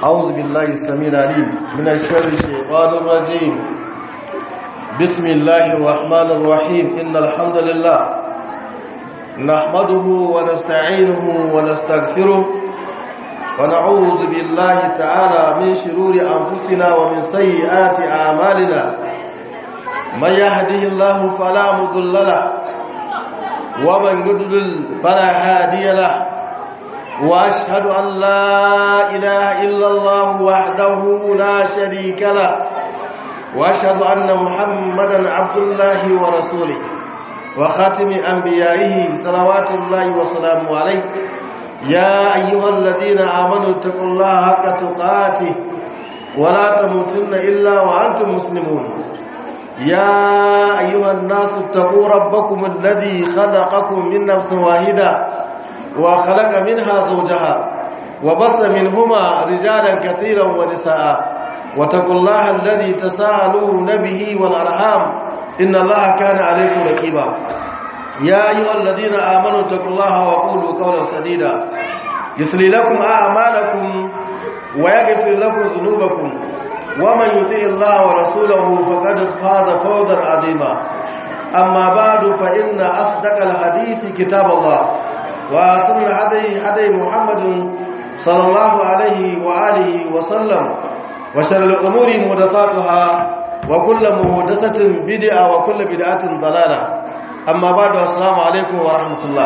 أعوذ بالله السميع العليم من الشر الشيطان الرجيم بسم الله الرحمن الرحيم إن الحمد لله نحمده ونستعينه ونستغفره ونعوذ بالله تعالى من شرور أنفسنا ومن سيئات أعمالنا من يهده الله فلا مضل له ومن يضلل فلا هادي له واشهد ان لا اله الا الله وحده لا شريك له واشهد ان محمدا عبد الله ورسوله وخاتم انبيائه صلوات الله وسلامه عليه يا ايها الذين امنوا اتقوا الله حق تقاته ولا تموتن الا وانتم مسلمون يا ايها الناس اتقوا ربكم الذي خلقكم من نفس واحده وخلق منها زوجها وبص منهما رجالا كثيرا ونساء واتقوا الله الذي تساءلون به والارحام ان الله كان عليكم رقيبا يا ايها الذين امنوا اتقوا الله وقولوا قولا سديدا يصلي لكم اعمالكم ويغفر لكم ذنوبكم ومن يطع الله ورسوله فقد فاز فوزا عظيما اما بعد فان اصدق الحديث كتاب الله وأحسن الهدي هدي محمد صلى الله عليه وآله وسلم وشر الأمور محدثاتها وكل محدثة بدعة وكل بدعة ضلالة أما بعد السلام عليكم ورحمة الله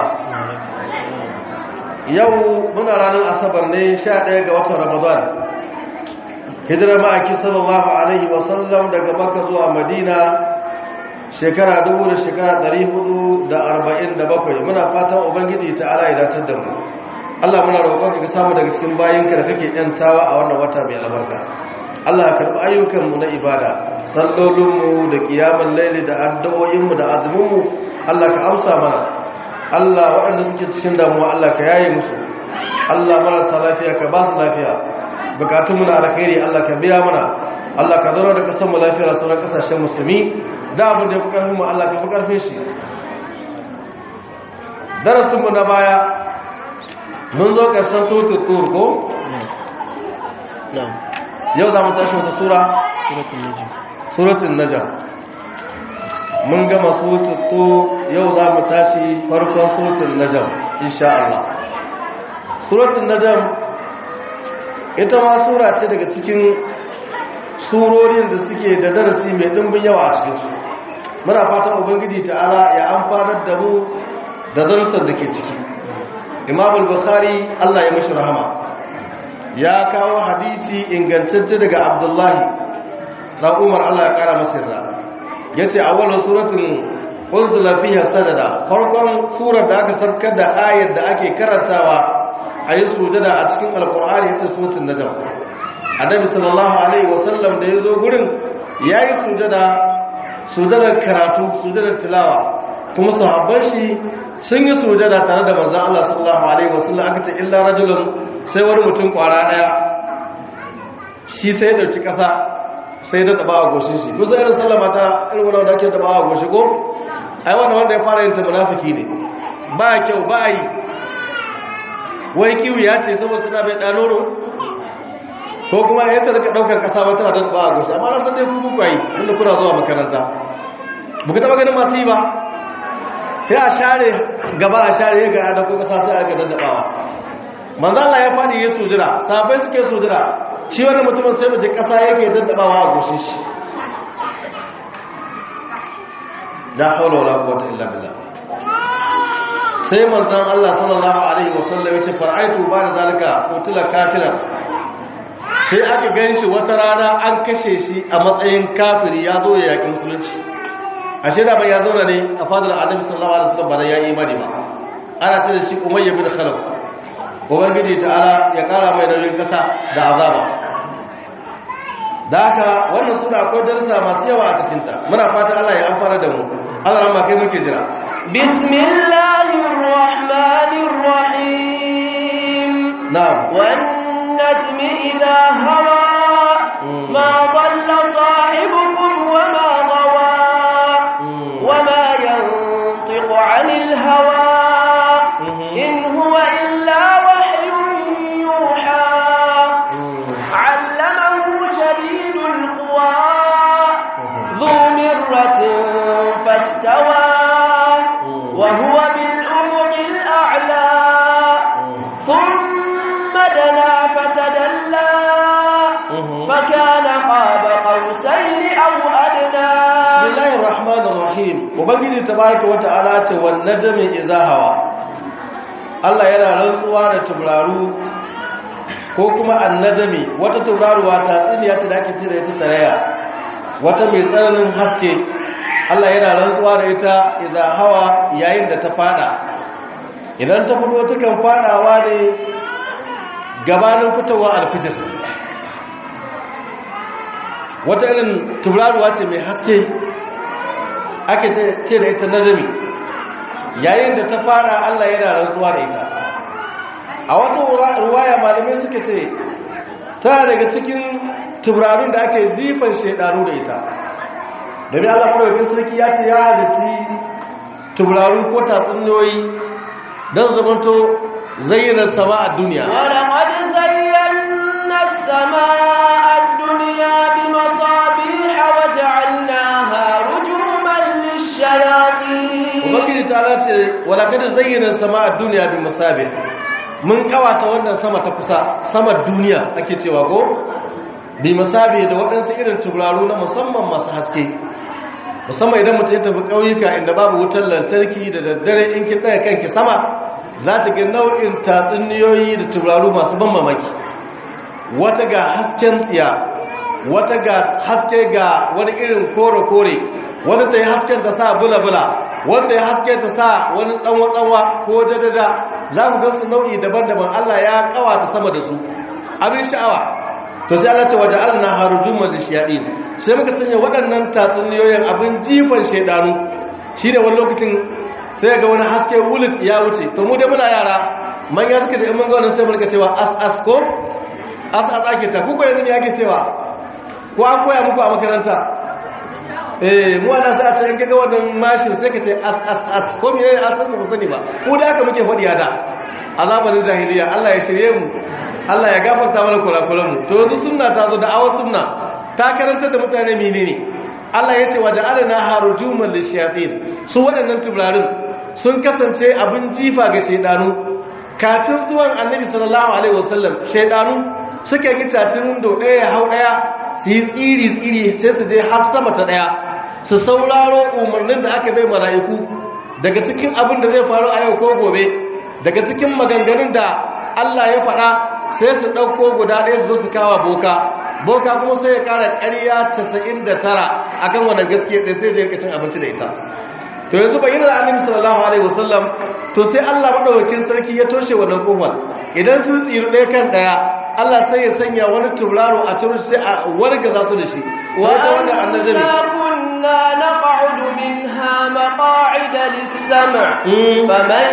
yau muna ranar asabar ne 11 ga watan ramadan hijira ma'aiki sallallahu alaihi wasallam daga makka zuwa madina shekara dubu da shekara ɗari hudu da arba'in da bakwai muna fatan ubangiji ta ala idatar da mu allah muna roƙon ka samu daga cikin bayanka da kake yantawa a wannan wata mai albarka allah ya karɓi ayyukanmu na ibada sallolinmu da kiyamun laili da addu'o'inmu da azuminmu allah ka amsa mana allah waɗanda suke cikin damuwa allah ka yaye musu allah marasa lafiya ka ba su lafiya bukatunmu na alkhairi allah ka biya mana allah ka zauna da kasanmu lafiya da sauran kasashen musulmi da abin da ya fi ƙarfin mu Allah ka fi ƙarfin shi darasinmu na baya mun zo ƙarshen sautin tur ko? yau za mu tashi wata sura? suratun najam mun gama sautin tur yau za mu tashi farkon sautin najam insha Allah suratun najam ita ma sura ce daga cikin surorin da suke da darasi mai ɗimbin yawa a cikinsu muna fatan ubangiji ta'ala ya amfanar da mu da darussan da ke ciki imam al-bukhari Allah ya mashi rahama ya kawo hadisi ingantacce daga abdullahi dan umar Allah ya kara masa yarda yace awwalul suratul unzila fiha sadada farkon surar da aka sabkar da ayar da ake karantawa ayi sujada a cikin alqur'ani ita suratul najm annabi sallallahu alaihi wasallam da yazo gurin yayi sujada sujadar karatu sujadar tilawa kuma sahabban shi sun yi sujada tare da manzon Allah sallallahu alaihi wasallam aka ce illa rajulun sai wani mutum kwara daya shi sai dauki kasa sai da taba a goshin shi musa irin sallama ta irin wanda da ake taba a goshi ko ai wannan wanda ya fara yin ta munafiki ne ba kyau ba yi wai kiwu ya ce saboda suna bai danoro ko kuma ya ta rika daukar kasa ba tana da ba a goshi amma na san dai ku ku yi inda kuna zuwa makaranta ba ku taba ganin masu yi ba sai a share gaba a share ya ga da ko kasa sai aka daddabawa manzo Allah ya fadi ya sujira sabai suke sujira shi wannan mutumin sai mace kasa yake daddabawa a goshin shi la hawla wala quwwata illa billah sai manzon Allah sallallahu alaihi wasallam ya ce far'aitu ba da zalika qutila kafiran sai aka gan shi wata rana an kashe shi a matsayin kafiri ya zo ya yaƙi musulunci a shaida bai ya zauna ne a fadar annabi sallallahu alaihi wasallam ba da ya yi imani ba ana tare shi umayya bin khalaf ubangiji ta'ala ya kara mai nauyin kasa da azaba da haka wannan suna akwai darussa masu yawa a cikinta muna fata Allah ya amfana da mu Allah ran kai muke jira bismillahir rahmanir rahim na'am والنجم إذا هوى ما ضل صاحبكم وما غوى وما ينطق عن الهوى إن هو إلا وحي يوحى ثم دنا فتدلى فكان قاب قوسين أو أدنى bismillahir rahmanir rahim ubangiji tabaraka wata'ala ce wan najmi idza hawa Allah yana rantsuwa da turaru ko kuma annajmi wata turaruwa ta tsiniya ta da ake ce da ita tsaraya wata mai tsananin haske Allah yana rantsuwa da ita idza hawa yayin da ta fada idan ta fito ta kan fadawa ne gabanin fitowa alfijir wata irin turaruwa ce mai haske ake ce da ita nazami yayin da ta fara Allah yana rantsuwa da ita a wata ruwaya malamai suka ce tana daga cikin turarun da ake zifan shaidaru da ita domin Allah farautin sarki ya ce ya halitti turaru ko tatsuniyoyi don zamanto zayyana sama a duniya ولقد زينا السماء الدنيا بمصابيح وجعلناها رجوما للشياطين ubangiji ta ce walakadin zayyana sama a duniya bi musabi mun kawata wannan sama ta kusa sama duniya ake cewa ko bi musabi da waɗansu irin turaru na musamman masu haske musamman idan mutum ya tafi ƙauyuka inda babu wutar lantarki da daddare in ki tsaya kanki sama za ta ga nau'in tatsuniyoyi da turaru masu ban mamaki wata ga hasken tsiya wata ga haske ga wani irin kore-kore wanda ta yi hasken ta sa bula-bula wanda ya haske ta sa wani tsanwa-tsanwa ko jadada za mu gansu nau'i daban-daban Allah ya kawata sama da su abin sha'awa to sai Allah ta waje alna harujun mazishiyadi sai muka sanya waɗannan tatsuniyoyin abin jifan shaidanu shi da wani lokacin sai ga wani haske wulit ya wuce to mu dai muna yara manya suka ce in mun ga wannan sai mu rika cewa as as ko as as ake ta kuka yanzu ne ake cewa ko an koya muku a makaranta eh mu ana sa ta yanke ga wannan mashin sai ka ce as as as ko me ne as as ba sani ba ko da haka muke fadi da azabanin jahiliya Allah ya shirye mu Allah ya gafarta mana kurakuran mu to yanzu sunna ta zo da awa sunna ta karanta da mutane menene Allah ya ce wa ja'alna harujuman lishayatin su waɗannan tubularin sun kasance abin jifa ga shaidanu kafin zuwan annabi sallallahu alaihi wasallam shaidanu suka yi tatin do ɗaya hau ɗaya su yi tsiri-tsiri sai su je har sama ta ɗaya su sauraro umarnin da aka bai mala'iku daga cikin abin da zai faru a yau ko gobe daga cikin maganganun da Allah ya faɗa sai su ɗauko guda ɗaya su zo su kawa boka boka kuma sai ya ƙara ƙarya 99 akan wannan gaskiya ɗaya sai je cin abinci da ita to yanzu bayyana da annabi sallallahu alaihi wasallam to sai Allah madaukakin sarki ya toshe wannan kofar idan sun tsiru ɗaya kan ɗaya Allah sai ya sanya wani turaro a turu sai a wargaza su da shi wata wanda annabi كنا نقعد منها مقاعد للسمع فمن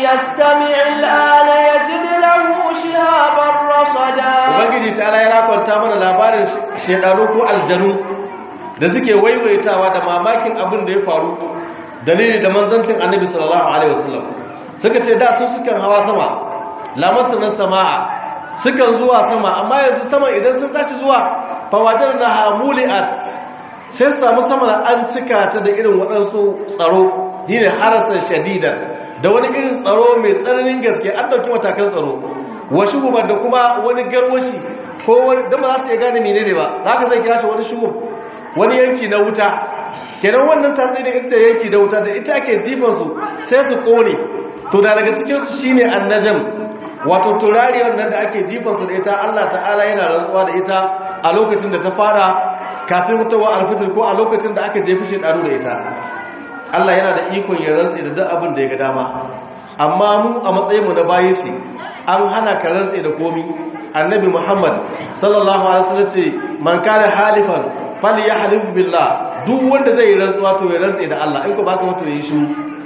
يستمع الآن يجد له شهابا رصدا ubangiji ta ya rakwanta mana labarin shedaru ko aljanu da suke waiwaitawa da mamakin abin da ya faru dalili da manzancin annabi sallallahu alaihi wasallam suka ce da su sukan hawa sama lamarsu na sama'a sukan zuwa sama amma yanzu sama idan sun tashi zuwa fawajar na hamuli'at sai su samu sama an cika ta da irin waɗansu tsaro shine harasar shadida da wani irin tsaro mai tsananin gaske an ɗauki matakan tsaro wa shugubar da kuma wani garwashi ko wani da ba za su iya gane menene ba za ka zai kira shi wani shugub wani yanki na wuta kenan wannan tatsi da ita yanki da wuta da ita ake jifansu sai su kone to da daga cikinsu shine annajam wato turariyar nan da ake jifansu da ita Allah ta'ala yana rantsuwa da ita a lokacin da ta fara kafin mutuwa alfitir ko a lokacin da aka jefi shekaru da ita Allah yana da ikon ya rantsi da duk abin da ya ga dama amma mu a matsayin mu na bayi shi an hana ka rantsi da komi annabi Muhammad sallallahu alaihi wasallam ce man kana halifan falyahlif billah duk wanda zai rantsuwa to ya rantsi da Allah in ko baka mutu yi shi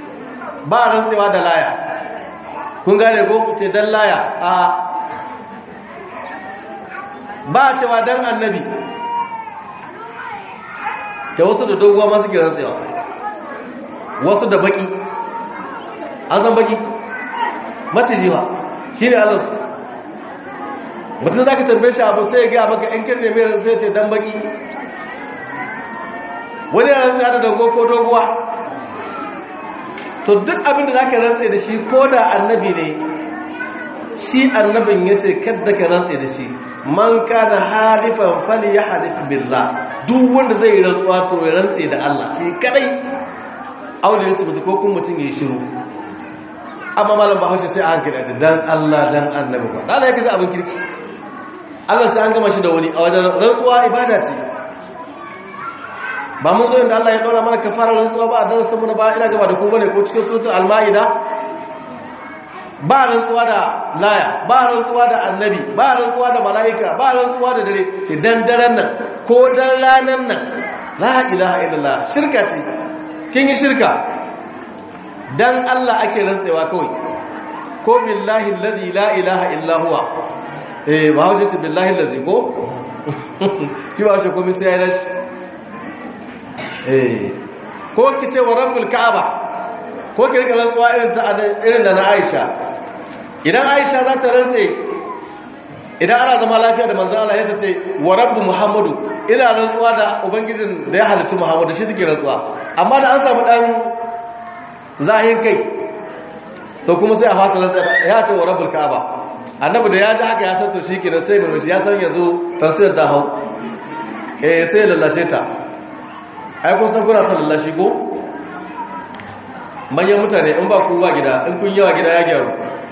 ba rantsewa da laya kun gane ko ce dan laya a ba cewa dan annabi da wasu da doguwa masu ke rantsewa wasu da baki an san baki maciji ba shi ne allansu mutum za ka tambaye shi abu sai ya gaya maka yan kirne mai zai ce dan baki wani yana rantsa da dogo ko doguwa to duk abinda za ka rantsa da shi ko da annabi ne shi annabin yace kadda ka rantse da shi man kana halifan falyahlif billah duk wanda zai rantsuwa to ya rantse da Allah shi kadai aure su mutu ko kun mutun yayi shiru amma malam bahaushe sai a hankali a dan Allah dan annabi ba Allah yake abin kirki Allah sai an gama shi da wani a wajen rantsuwa ibada ce ba mun zo inda Allah ya dora mana kafara rantsuwa ba a darasin mu na ba ina gaba da ku bane ko cikin suratul al-maida ba rantsuwa da laya ba rantsuwa da annabi ba rantsuwa da malaika ba rantsuwa da dare ce dan daren nan ko dan ranan nan la ilaha illallah shirka ce kin yi shirka dan Allah ake rantsewa kawai ko billahi alladhi la ilaha illa huwa eh ba hauce ce billahi alladhi ko ki ba shi komai sai ya rashi eh ko ki ce wa rabbul ka'aba ko ki rika rantsuwa irin ta irin da na Aisha idan Aisha za ta rantse idan ana zama lafiya da manzon Allah yadda ce wa rabbu muhammadu ina rantsuwa da ubangijin da ya halicci muhammadu shi take rantsuwa amma da an samu dan zahin kai to kuma sai a fasa rantsuwa ya ce wa rabbul ka'aba annabi da ya ji haka ya san to shi kenan sai mai ya san yanzu tafsir ta hau eh sai ya lallashe ta ai kun san kuna san lallashi ko manyan mutane in ba kowa gida in kun yawa gida ya gyaru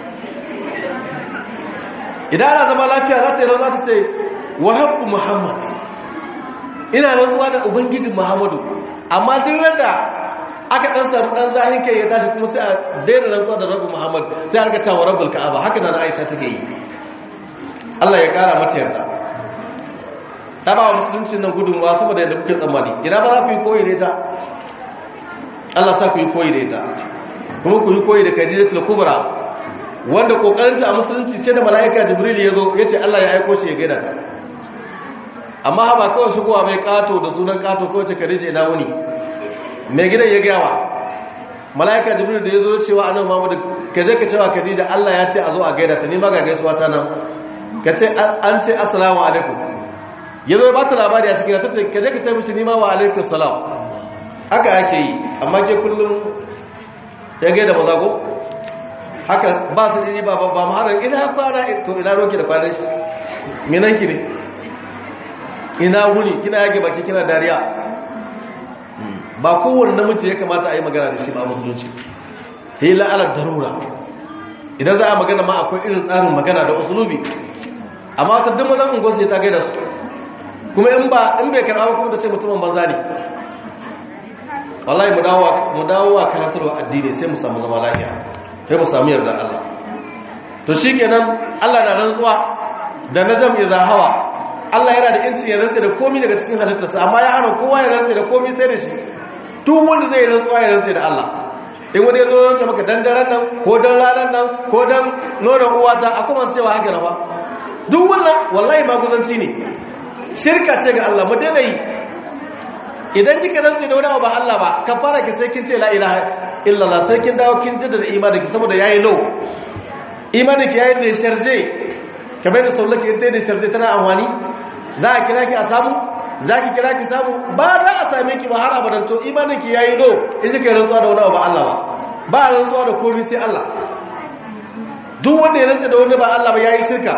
idan ana zama lafiya za ta yi rantsuwa ta ce wa haqqu muhammad ina rantsuwa da ubangijin muhammadu amma duk randa aka dan samu dan zahin kai ya tashi kuma sai a daina rantsuwa da rabbu muhammad sai aka cewa rabbul ka'aba haka da aisha take yi Allah ya kara mata yarda ta ba musulunci nan gudunmuwa saboda yadda kuke tsammani ina ba za ku yi koyi da ita Allah sa ku yi koyi da ita kuma ku yi koyi da Khadijatul Kubra wanda kokarinta a musulunci sai da mala'ika Jibril ya zo yace Allah ya aiko shi ya gaida ta amma ba kawai shigowa mai kato da sunan kato ko ce Khadija ina wuni mai gidan ya gawa mala'ika Jibril da ya zo cewa annabi Muhammad ka je ka cewa Khadija Allah ya ce a zo a gaida ta ni ma ga gaisuwa ta nan ka ce an ce assalamu alaikum ya zo ya bata labari a cikin ta ce ka je ka ce mishi ni ma wa alaikum salam haka ake yi amma ke kullum ya gai da mazago haka ba su ɗini ba ba maharar ina fara to ina roki da kwanan shi minanki ne ina wuni kina yage baki kina dariya ba kowane namiji ya kamata a yi magana da shi ba musulunci hila ala darura idan za a magana ma akwai irin tsarin magana da usulubi amma ta duk mazan unguwarsu ta gaida su kuma in bai karɓa kuma da ce mutumin banza ne wallahi mu dawo mu dawo wa karatarwa addini sai mu samu zama lafiya sai mu samu yarda Allah to shikenan Allah na rantsuwa da najam idza hawa Allah yana da inci ya rantsa da komai daga cikin halittarsa amma ya hana kowa ya rantsa da komai sai da shi duk wanda zai rantsuwa ya rantsa da Allah in wani ya zo rantsa maka dan daren nan ko dan ranar nan ko dan nonon uwata akwai masu cewa haka na ba duk wannan wallahi maguzanci ne shirka ce ga Allah mu daina yi idan kika rantsi da wani abu ba Allah ba kan fara ki sai kin ce la ilaha illallah sai kin dawo kin jaddada imanin ki saboda yayi low imanin ki yayi da sharje kamar da saulaki ita da sharje tana amfani za a kira ki a samu za ki kira ki samu ba za a same ki ba har abadan to imanin ki yayi low in kika rantsuwa da wani abu ba Allah ba ba rantsuwa da komai sai Allah duk wanda ya rantsa da wani ba Allah ba yayi shirka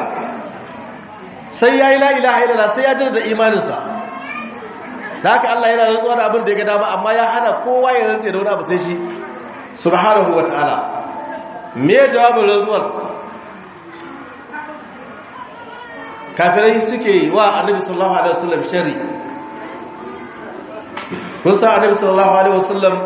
sai yayi la ilaha illallah sai ya jaddada imaninsa da haka Allah yana rantsuwa da abin da ya ga dama amma ya hana kowa ya rantsa da wani abu sai shi subhanahu wataala me jawabin rantsuwar kafirai suke wa annabi sallallahu alaihi wasallam shari kun san annabi sallallahu alaihi wasallam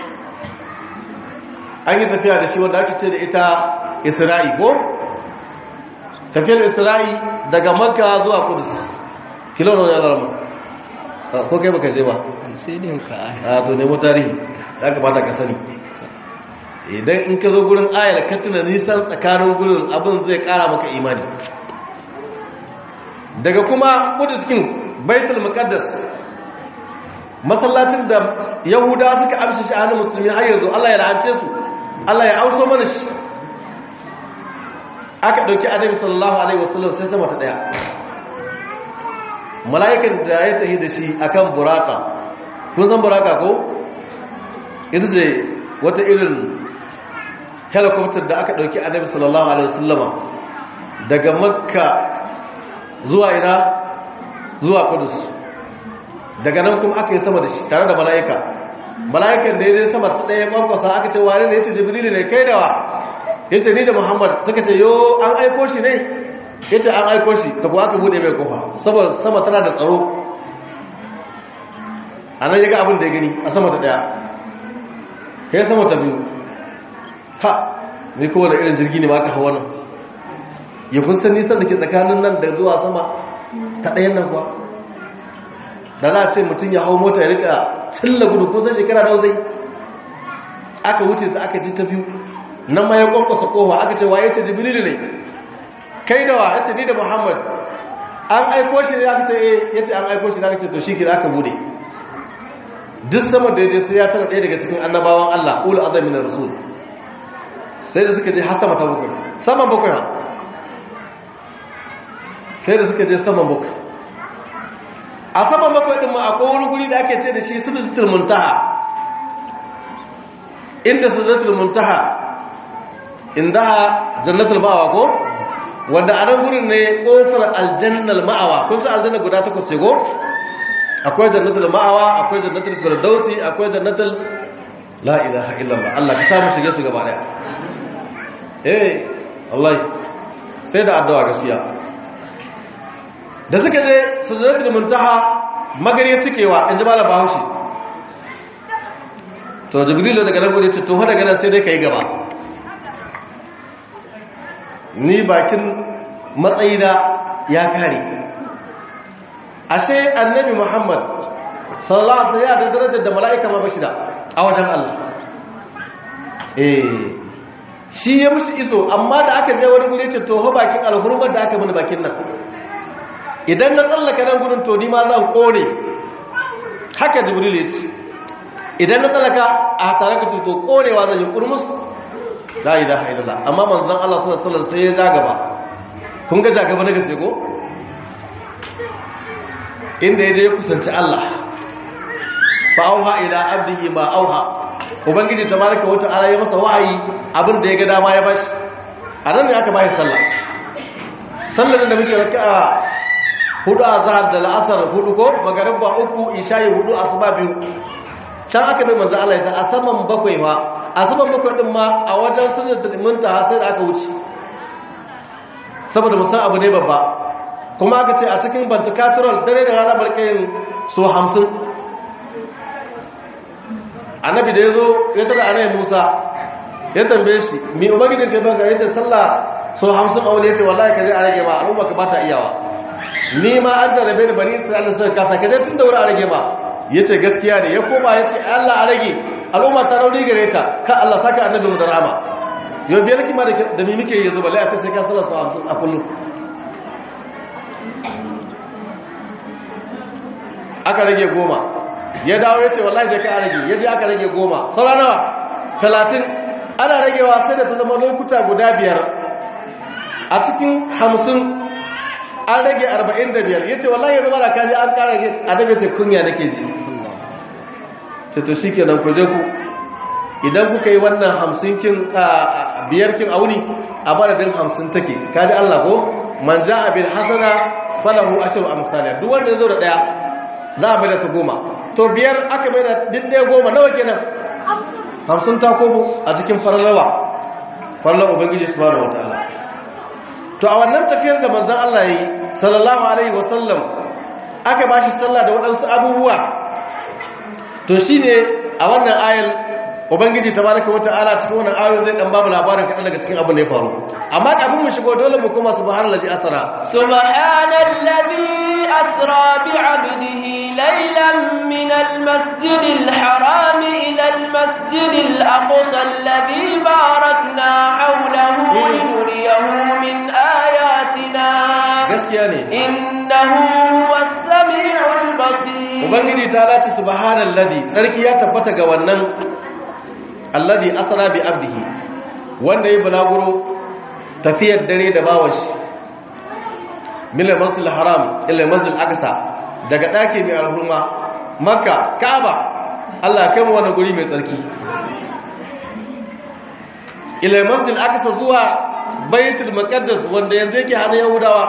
an yi tafiya da shi wanda ake ce da ita isra'i ko tafiyar isra'i daga makka zuwa kudus kilo na wani alarma ko kai baka je ba sai din ka a to nemo tarihi ya kamata ka sani idan in ka zo gurin ayar ka tuna nisan tsakanin gurin abin zai kara maka imani daga kuma kuduskin baitul muqaddas masallacin da yahudawa suka amshi shi hannun musulmi har yanzu Allah ya la'ance su Allah ya auso mana shi aka dauki annabi sallallahu alaihi wasallam sai sama ta daya mala'ikan da ya tahi da shi akan buraka kun san buraka ko ita ce wata irin helicopter da aka dauki annabi sallallahu alaihi wasallama daga makka zuwa ina zuwa kudus daga nan kuma aka yi sama da shi tare da mala'ika mala'ikan da ya zai sama ta ɗaya ƙwanƙwasa aka ce wani da ya ce jibrilu ne kai dawa ya ce ni da muhammad suka ce yo an aiko shi ne ya ce an aiko shi ta kuwa aka bude mai kofa saboda sama tana da tsaro a nan ya ga abin da ya gani a sama ta ɗaya kai sama ta biyu ha ni kowane irin jirgi ne ba aka hawa nan ya kun san nisan da ke tsakanin nan da zuwa sama ta ɗayan nan kuwa da za a ce mutum ya hau mota ya rika tsilla gudu kusan shekara da zai aka wuce su aka ji ta biyu nan ma ya kwankwasa kowa aka ce wa ya ce jibililu ne kai da wa ya ce ni da muhammad an aiko shi ne aka ce eh ya ce an aiko shi ne aka ce to shi kira aka bude duk sama da ya je sai ya tara ɗaya daga cikin annabawan allah ulu azamin rasul sai da suka je har sama ta bakwai saman bakwai ha sai da suka je saman bakwai a saman bakwai ɗin ma akwai wani guri da ake ce da shi sidratul muntaha inda sidratul muntaha indaha jannatul ma'awa ko wanda a nan gurin ne kofar aljannal ma'awa kun san aljanna guda takwas ce ko akwai jannatul ma'awa akwai jannatul firdausi akwai jannatul la ilaha illallah Allah ka samu shige su gaba daya eh wallahi sai da addu'a gaskiya da suka je sujadatul muntaha magari cikewa in ji malam bahaushe to jibrilu daga nan gode ce to daga nan sai dai kai gaba ni bakin matsayina ya kare ashe annabi muhammad sallallahu alaihi wasallam da darajar da mala'ika ma bashi da a wajen Allah eh shi ya mushi iso amma da aka je wani gure ce to ho bakin alhurmar da aka mini bakin nan idan na tsallaka nan gudun to ni ma zan kone haka jibril ya ce idan na tsallaka a tare ka to konewa zan yi kurmus la ilaha illallah amma manzon Allah sallallahu alaihi wasallam sai ya ja gaba kun ga jagaba na gaske ko inda ya je ya kusanci Allah fa auha ila abdihi ma auha ubangiji tabaraka wa ta'ala ya masa wahayi abin da ya ga dama ya bashi a nan ne aka bashi sallah sallar da muke raka'a hudu a zahar da la'asar hudu ko magariba uku ishayi hudu asuba biyu can aka bai manzo Allah ya a saman bakwai ma a saman bakwai din ma a wajen sunnatul muntaha sai da aka wuce saboda musan abu ne babba kuma aka ce a cikin bantakatural dare da rana barkayin so hamsin annabi da ya zo ya tada anayi musa ya tambaye shi mi ubangijin ka baka ya ce sallah so hamsin a wani ya ce wallahi ka zai a rage ma al'umma ka ba ta iyawa ni ma an jarabe da bani isra'ila suka kasa ka je tun da wuri a rage ma ya ce gaskiya ne ya koma ya ce allah a rage al'umma ta rauni gare ta ka allah saka annabi mu da rama yau biyar kima da mi muke yanzu balle a ce sai ka sallah so hamsin a kullum aka rage goma ya dawo ya ce wallahi da ka a rage ya je aka rage goma saura nawa talatin ana ragewa sai da ta zama lokuta guda biyar a cikin hamsin an rage arba'in da biyar ya ce wallahi ya zama da kaji an kara rage a daga ce kunya nake ji ce to shi kenan ku je ku idan kuka yi wannan hamsin kin biyar kin auni a madadin hamsin take kaji allah ko man ja abin hasana falahu ashiru amsaliyar duk wanda ya zo da daya za a bai da ta goma to biyar aka bai da ɗaya goma nawa kenan hamsin ta kobo a cikin fararrawa farlar ubangiji su bada wata ala to a wannan tafiyar da manzan Allah ya yi sallallahu alaihi wasallam aka ba shi sallah da waɗansu abubuwa to shi ne a wannan ayar ubangiji ta baraka wata ala cikin wannan ayar zai ɗan babu labarin kaɗan daga cikin abin da ya faru amma kafin mu shigo dole mu koma subhanallazi asra subhanallazi asra bi 'abdihi laylan min al-masjid al-haram ila al-masjid al-aqsa alladhi barakna hawlahu linuriyahu min ayatina gaskiya ne innahu huwas sami'ul basir ubangiji ta lati subhanallazi sarki ya tabbata ga wannan alladhi asra bi 'abdihi wanda ya bulaguro tafiyar dare da bawashi mila masjid haram ila masjid aqsa daga daki mai alhurma makka kaaba Allah ya kai mu wannan guri mai tsarki ila masjid aqsa zuwa baitul maqaddas wanda yanzu yake hannun yahudawa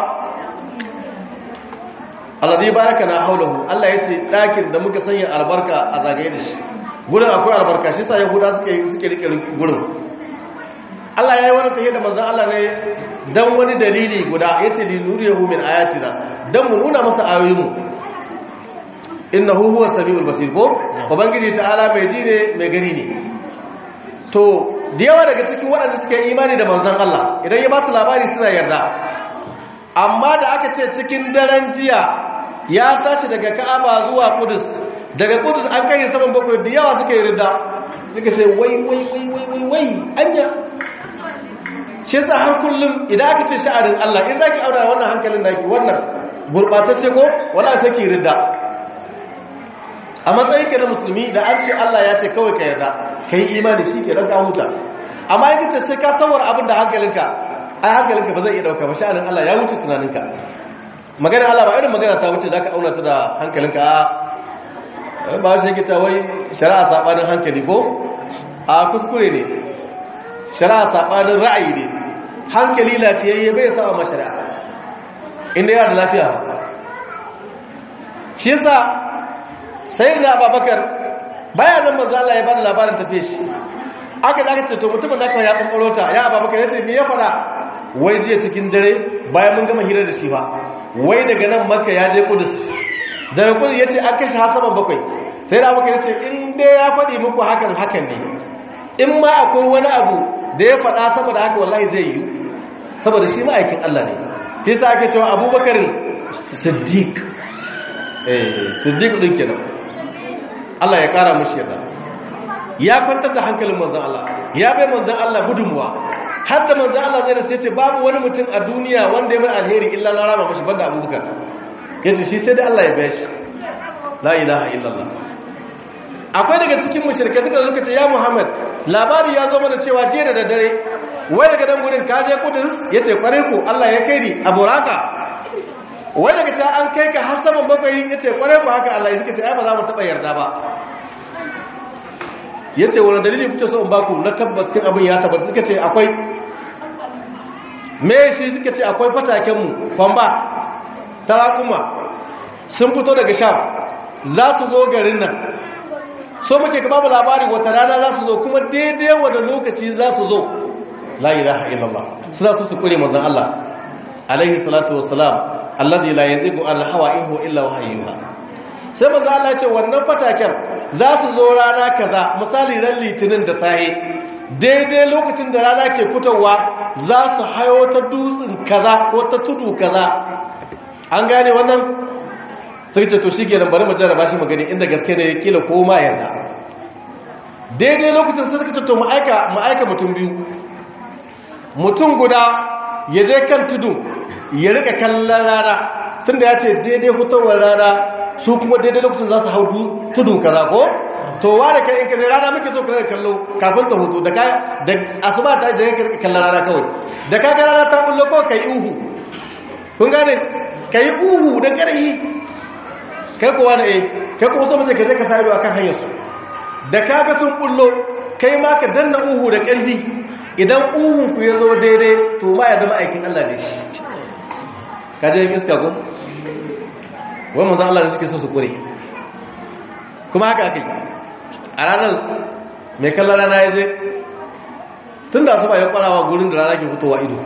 alladhi baraka na haulahu Allah yace dakin da muka sanya albarka a zagaye da shi gurin akwai albarka shi sa yahuda suke suke rike gurin Allah yayi wani tahiya da manzon Allah ne dan wani dalili guda yace li nuriyahu min ayatina dan mu nuna masa ayoyinmu innahu huwa samiul basir ko ubangiji ta'ala mai ji ne mai gani ne to da yawa daga cikin waɗanda suka yi imani da manzon Allah idan ya ba su labari suna yarda amma da aka ce cikin daren jiya ya tashi daga Ka'aba zuwa Qudus daga Qudus an kai saman bakwai da yawa suka yi ridda suka ce wai wai wai wai wai wai anya shi yasa har kullum idan aka ce sha'anin Allah in zaki aura wannan hankalin naki wannan gurbatacce ko wala sai ki ridda a matsayin ka na musulmi da an ce Allah ya ce kawai ka yarda kai imani shi ke ranka huta amma in kace sai ka tsawar abin da hankalinka ai hankalinka ba zai iya dauka ba sha'anin Allah ya wuce tunaninka magana Allah ba irin magana ta wuce zaka auna ta da hankalinka a ba shi yake ta wai shari'a sabanin hankali ko a kuskure ne shari'a sabanin ra'ayi ne hankali lafiyayye bai saba ma shari'a inda yana da lafiya shi yasa sai da Abubakar bayanan manzo Allah ya bada labarin tafiye shi aka da aka ce to mutumin naka ya tsantsaro ta ya Abubakar yace me ya fada wai je cikin dare bayan mun gama hira da shi ba wai daga nan Makka ya je Qudus daga Qudus yace an kashe hasaban bakwai sai da Abubakar yace in dai ya fadi muku hakan hakan ne in ma akwai wani abu da ya fada saboda haka wallahi zai yi saboda shi ma'aikin Allah ne shi yasa ake cewa Abubakar Siddiq eh Siddiq din kenan Allah ya kara mushi yarda ya kwantar da hankalin manzon Allah ya bai manzon Allah gudunmuwa har da manzon Allah zai race ce babu wani mutum a duniya wanda ya mai alheri illa na rama mashi banda abubakar yace shi sai da Allah ya bai shi la ilaha illallah akwai daga cikin mushrikai suka zo ce ya Muhammad labari ya zo mana cewa jiya da daddare wai daga dan gurin ka je Qudus yace kware ku Allah ya kai ni a Buraka wai daga ta an kai ka har saman bakwai yace kware ku haka Allah ya suka ce ai ba za mu taba yarda ba yace wani dalili kuke so in baku na tabbas kin abin ya tabbata suka ce akwai me shi suka ce akwai fataken mu kwamba tarakuma sun fito daga sham za su zo garin nan so muke ka babu labari wata rana za su zo kuma daidai wanda lokaci za su zo la ilaha illallah suna su su kure manzon Allah alaihi salatu wassalam alladhi la yanzigu an hawa in huwa illa wahyuha sai manzon Allah ya ce wannan fataken za su zo rana kaza misali ran litinin da sahe daidai lokacin da rana ke fitowa za su hayo ta dutsen kaza ko ta tudu kaza an gane wannan sai ce to shikenan bari mu jarraba shi magani inda gaske ne kila ko ma yarda daidai lokacin sai suka ce to mu aika mu aika mutum biyu mutum guda ya je kan tudu ya rika kallon rana tunda ya ce daidai fitowar rana su kuma daidai lokacin za su hau tudu kaza ko to wa da kai in kaje rana muke so ka kallo kafin ta hutu da kai da asuba ta je ka kallon rana kawai da ka ga rana ta bullo ko kai uhu kun gane kai uhu da karhi kai kowa da eh kai kuma so mace ka je ka sa ido akan hanyar su da ka ga sun bullo kai ma ka danna uhu da karfi idan uhu ku ya zo daidai to ma ya zama aikin Allah ne shi ka je iska ko wai manzan Allah da suke so su kure kuma haka aka yi a ranar mai kallon rana ya je tun da asuba ya kwarawa gurin da rana ke fitowa ido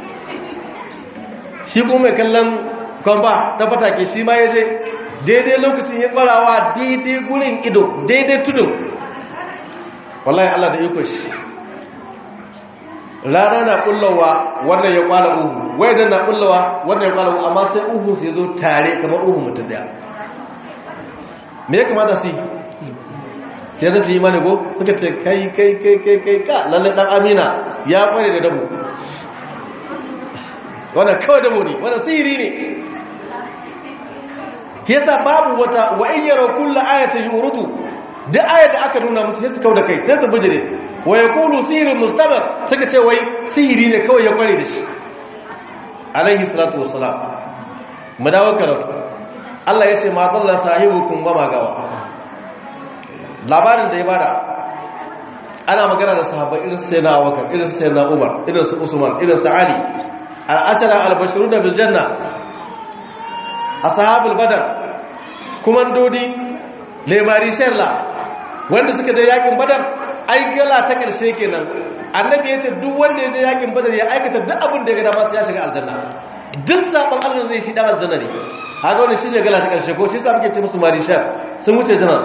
shi kuma mai kallon kwamba ta fatake shi ma ya je daidai lokacin ya kwarawa daidai gurin ido daidai tudun wallahi Allah da iko shi rana na kullawa wannan ya kwala uhu wai na kullawa wannan ya kwala uhu amma sai uhu su zo tare kamar uhu mutum daya me ya kamata su yi sai da su yi mani go suka ce kai kai kai kai kai ka lalle dan amina ya kware da dabo wannan kawai dabo ne wannan sihiri ne yasa babu wata wa in yara kullu ayatin yurudu duk ayat da aka nuna musu sai su kauda kai sai su bijire wa ya kulu sihirin mustamar suka ce wai sihiri ne kawai ya kware da shi alaihi salatu wassalam mu dawo karatu Allah ya ce ma dalla sahibukum ba magawa labarin da ya bada ana magana da sahabbai irin su sayyidina Abubakar irin su sayyidina Umar irin su Usman irin su Ali al-ashara al-bashiruna bil janna ashabul badar kumandodi lemari sharla wanda suka je yakin badar ai gala ta karshe kenan annabi yace duk wanda ya je yakin badar ya aikata duk abin da ya ga dama sai ya shiga aljanna duk sabon Allah zai shi dan aljanna ne haka wannan shine gala ta karshe ko shi yasa muke ce musu marishal sun wuce janar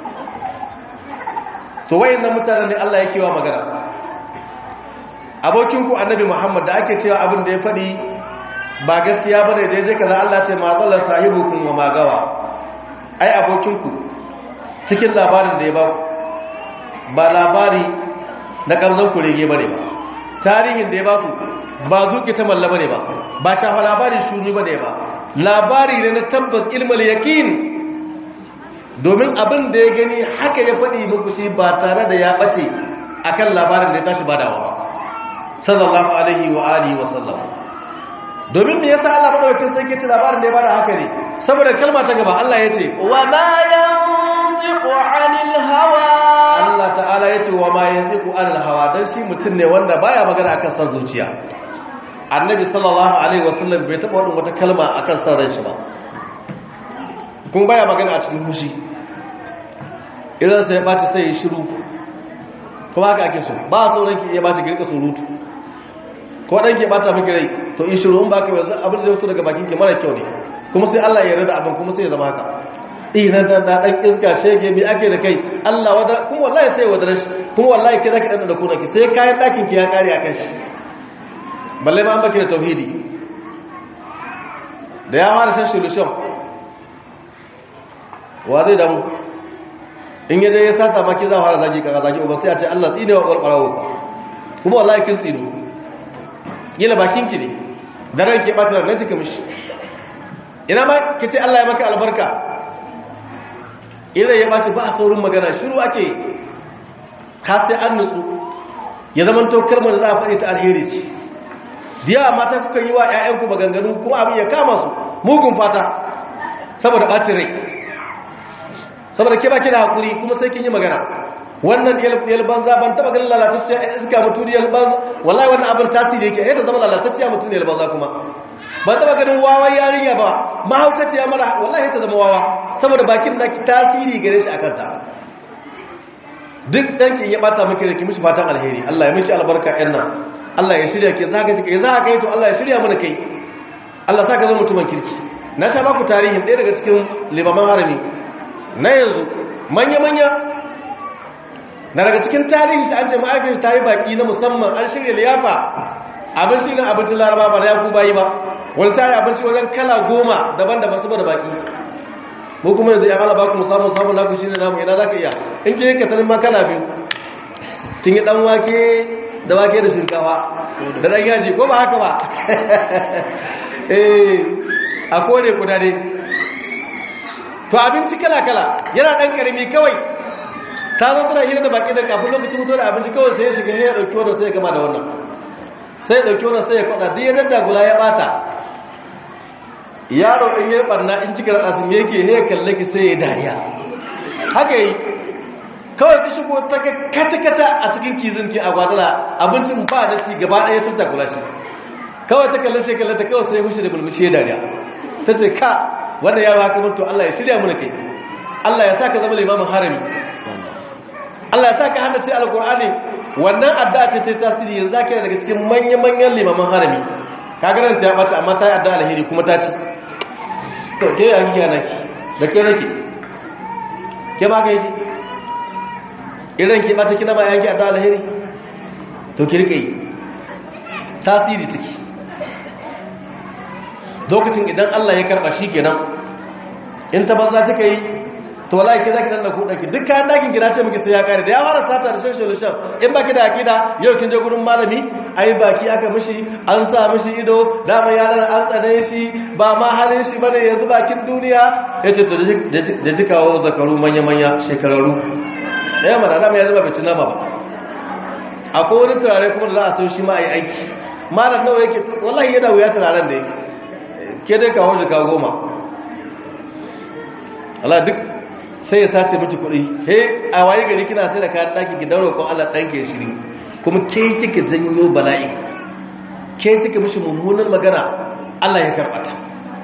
to wayannan mutanen ne Allah yake wa magana abokin ku annabi Muhammad da ake cewa abin da ya fadi ba gaskiya bane da yaje kaza Allah ce ma zallan sahibukum wa magawa ai abokin ku cikin labarin da ya ba ba labari na kamzan kurege bane ba tarihin da ya ba ku ba zuki ta malla bane ba ba shafa labarin shuni bane ba labari ne na tabbas ilmul yakin domin abin da ya gani haka ya faɗi muku shi ba tare da ya ɓace akan labarin da ya tashi badawa ba sallallahu alaihi wa alihi wa sallam domin me yasa Allah madaukakin sai ke ci labarin da ya bada haka ne saboda kalma ta gaba Allah ya ce wa ma yantiqu 'anil hawa Allah ta'ala ya ce wa ma yantiqu 'anil hawa dan shi mutum ne wanda baya magana akan san zuciya annabi sallallahu alaihi wa sallam bai taɓa wadin wata kalma akan san ran shi ba kun baya magana a cikin hushi idan sai ya ɓaci sai ya shiru kuma haka ake so ba a sauran ki iya ɓaci girka surutu ko ɗan ke ɓata miki rai to in shiru in ba ka yanzu abin da ya fito daga bakin ki mara kyau ne kuma sai Allah ya yarda abin kuma sai ya zama haka ina da da dan iska shege mi ake da kai Allah wada kuma wallahi sai wadar shi kuma wallahi ke zaki dan da kuna ki sai kayan dakin ki ya kare akan shi balle ma an baki da tauhidi da ya fara san solution wa zai damu in yadda ya sata maki za a fara zagi kaga zagi uban sai a ce Allah tsine wa ƙwarƙwarawa ba kuma wallahi kin tsino gila bakin ki ne da ran ke bata ran kika mishi ina ma ki ce Allah ya maka albarka idan ya bace ba a saurin magana shiru ake har sai an nutsu ya zama to kalmar da za a faɗi ta alheri ce diya mata kuka yi wa ƴaƴanku maganganu kuma abin ya kama su mugun fata saboda ɓacin rai saboda ke baki da hakuri kuma sai kin yi magana wannan yal banza ban taba ganin lalatacciya a iska mutum yal banza wallahi wannan abin tasiri yake yadda zama lalatacciya mutum yal banza kuma ban taba ganin wawan yarinya ba mahaukaciya mara wallahi ta zama wawa saboda bakin da ki tasiri gare shi akan ta duk danki ya bata miki da ki mishi fatan alheri Allah ya miki albarka yan nan Allah ya shirya ke zaka kike za ka yi to Allah ya shirya mana kai Allah saka zama mutumin kirki na sha baku tarihin ɗaya daga cikin limaman harami na yanzu manya-manya na daga cikin tarihi an ce ma'aikin ta yi baki na musamman an shirya liyafa abinci na abincin laraba ba na yaku bayi ba wani tsari abinci wajen kala goma daban-daban saboda baki mu kuma yanzu ya halaba ku musamman samun naku shi ne namu ina za ka iya in ke ka tarin ma kala biyu kin yi dan wake da wake da shinkawa da dan yaji ko ba haka ba eh a kone kudade to abinci kala-kala yana ɗan ƙarami kawai ta zo tana hira da baki da kafin lokacin mutuwa da abinci kawai sai ya shiga ya ɗauki wannan sai ya gama da wannan sai ya ɗauki wannan sai ya kwaɗa duk ya daddagula ya ɓata yaro ɗin ya ɓarna in cika raɗa sun yake ya kalle ki sai ya dariya haka yi kawai ta shigo ta kaca-kaca a cikin kizin ki a gwadala abincin ba da ci gaba ɗaya ta takula shi kawai ta kalle shi kalle ta kawai sai ya fushi da bulmushi ya dariya ta ce ka wanda ya haka mutu Allah ya shirya mana kai Allah ya saka zama limamin harami Allah ya saka hada ce alkur'ani wannan addu'a ce ta tasiri yanzu zaka yi daga cikin manyan-manyan limamin harami ka ga ta ya bata amma ta yi addu'a alheri kuma ta ci to ke ya kiya naki da ke nake ke ba ka yi idan ke bata kina ba yanki addu'a alheri to ki rika yi tasiri take lokacin idan Allah ya karba shi kenan in ta banza take yi to wallahi ke zaki dan da kuɗa ki duk kayan dakin gida ce muke sai ya kare da ya fara sata da shan solution in baki da akida yau kin je gurin malami ai baki aka mishi an sa mishi ido dama yaran an tsane shi ba ma halin shi bane yanzu bakin duniya yace to da ji kawo zakaru manya manya shekararu eh mana dama yanzu ba bici nama ba akwai wani turare kuma da za a so shi ma ai aiki malam nawa yake wallahi yana wuya turaren da yake ke dai kawo jika goma Allah duk sai ya sace miki kuɗi he a waye gari kina sai da kayan ɗaki ki daura ko Allah ɗan ke shiri kuma ke kike janyo bala'i ke kike mishi mummunan magana Allah ya karɓa ta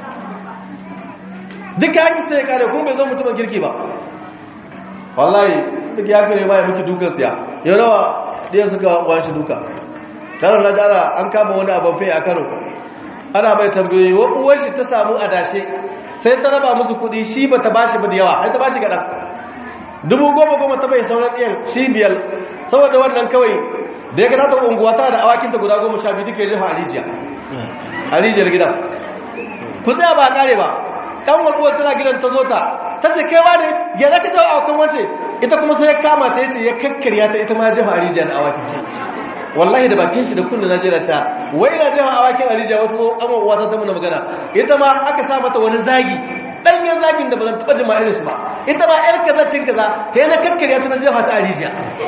duka haki sai ya kare kuma bai zama mutumin kirki ba wallahi duk ya kare ba ya miki dukan siya ya rawa ɗiyan suka wani duka karo na jara an kama wani abin fai a karo ana mai tambayoyi wa uwar shi ta samu adashe sai ta raba musu kudi shi ba ta bashi ba da yawa ai ta bashi kaɗan dubu goma goma ta bai sauran ɗiyan shi biyar saboda wannan kawai da ya gata ta unguwa tana da awakinta guda goma sha biyu duka ya jefa a rijiya a rijiyar gidan ku tsaya ba a ƙare ba ɗan walƙuwar tana gidan ta zo ta ta ce kai wa ne ya zaka ta awakan wance ita kuma sai ya kama ta yace ya kakkarya ta ita ma ya jefa a rijiyar awakin wallahi da bakin shi da kunna najeriya ta wai na jefa awakin a rijiya wata zo kama uwa ta muna magana ita ma aka sa mata wani zagi ɗanyen zagin da ba zan taɓa jima irin shi ba ita ma yar kaza cin kaza sai na kakkarya ta na jefa ta a rijiya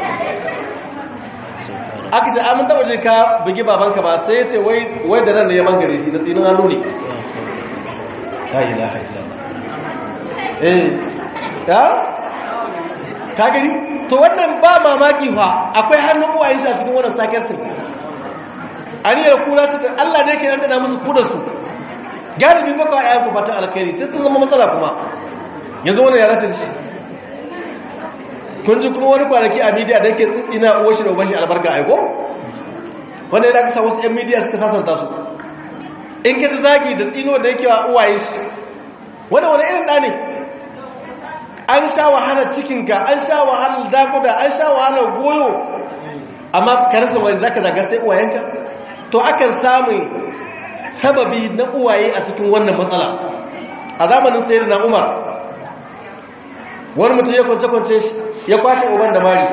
aka ce an taɓa je ka bugi babanka ba sai ya ce wai da nan da ya mangare shi da tsinin hannu ne la ilaha illallah eh ya ka gani to wannan ba mamaki fa akwai hannun uwayen shi a cikin wannan sakarcin an yi kura cikin Allah ne ke dandana musu kudar su galibi baka ayan ku fata alkhairi sai sun zama matsala kuma yanzu wannan ya rasa shi kun ji kuma wani kwanaki a media da yake tsitsina uwar shi da uban shi albarka aiko wanda ya kasa wasu 'yan media suka sasanta su in ka ji zagi da tsino da yake wa uwaye shi wani wani irin ɗa ne an sha wahalar cikinka an sha wahalar dakuda an sha wahalar goyo amma ka rasa wani zaka zaga sai uwayenka to akan samun sababi na uwaye a cikin wannan matsala a zamanin sayar na umar wani mutum ya kwance-kwance ya kwashe uban da mari